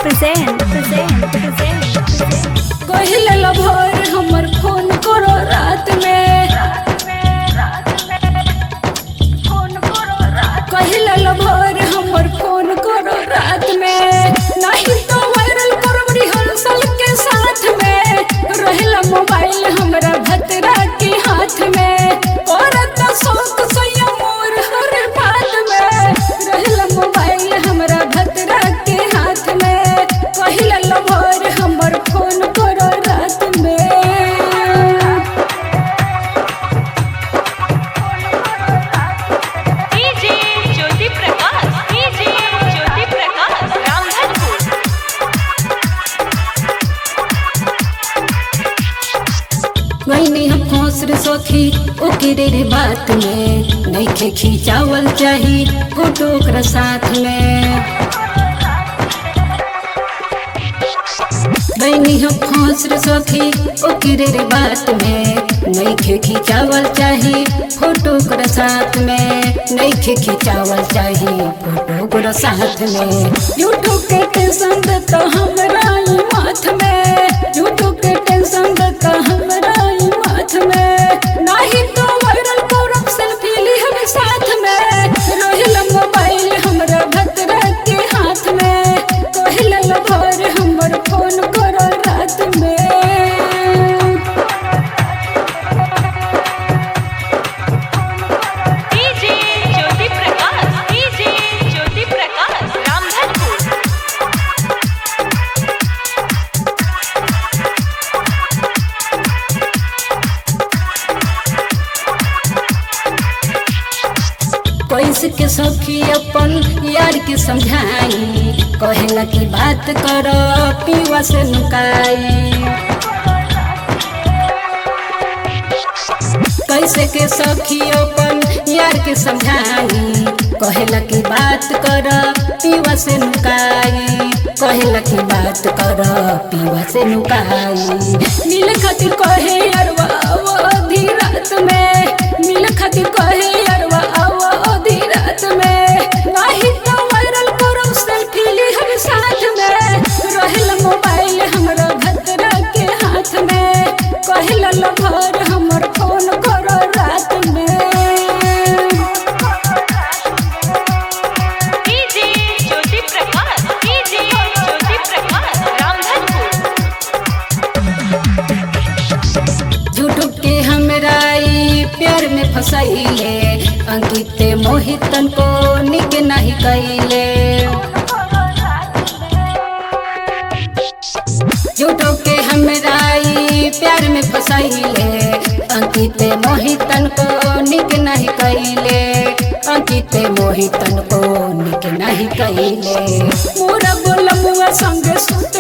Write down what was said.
present, present, present. कहिले lover हमर phone करो रात में कहिले लभर हमर फोन करो रात में नहीं तो वायरल करब रिहर्सल के साथ में रहेला मोबाइल हमरा भतरा के हाथ में औरत शौक सैया मोर हर बात में रहेला मोबाइल हमरा भतरा के हाथ में कहिले लभर हमर फोन करो रात में डीजे ज्योति प्रकाश डीजे ज्योति प्रकाश रामधनपुर गईनी हम खोस रे सखी ओकरे रे बात में नइखे खिंचावल चाही फोटो ओकरा साथ में गईनी हम खोस रे सखी ओकरे रे बात में नइखे खिंचावल चाही फोटो ओकरा साथ में नइखे खिंचावल चाही फोटो ओकरा साथ में यूट्यूब के टेंशन देता हमरा ई माथ में यूट्यूब के टेंशन देता हमरा ई माथ में नाही तो वायरल करब सेल्फी लिहब साथ में रोहिल मोबाइल हमरा भतरा के हाथ में कहिल लभर हमर फोन करो रात में डीजे ज्योति प्रकाश डीजे ज्योति प्रकाश रामधनपुर कैसे के सखी अपन यार के समझाई कहेला की बात कर पीवा से नुकाई कैसे के सखी अपन यार के समझाई कहेला की बात कर पीवा से नुकाई कहेला की बात कर पीवा से नुकाई मिल खातिर कहे अरवा अवधि रात में मिल खातिर कहे अरवा अवधि रात में नाही तो वायरल करब सेल्फी लिहब साथ में रहेल मोबाइल हमरा भतरा के हाथ में कहल लभर हमर फोन करो रात में डीजे ज्योति प्रकाश डीजे ज्योति प्रकाश रामधनपुर झूठ के हमरा ई प्यार में फसैले अंकित मोहितन को निक नहीं कैले झूठो के हमरा ई प्यार में फसैले अंकित मोहितन को निक नहीं कैले अंकित मोहितन को निक नहीं कैले मोरा बोलमुआ संग सुत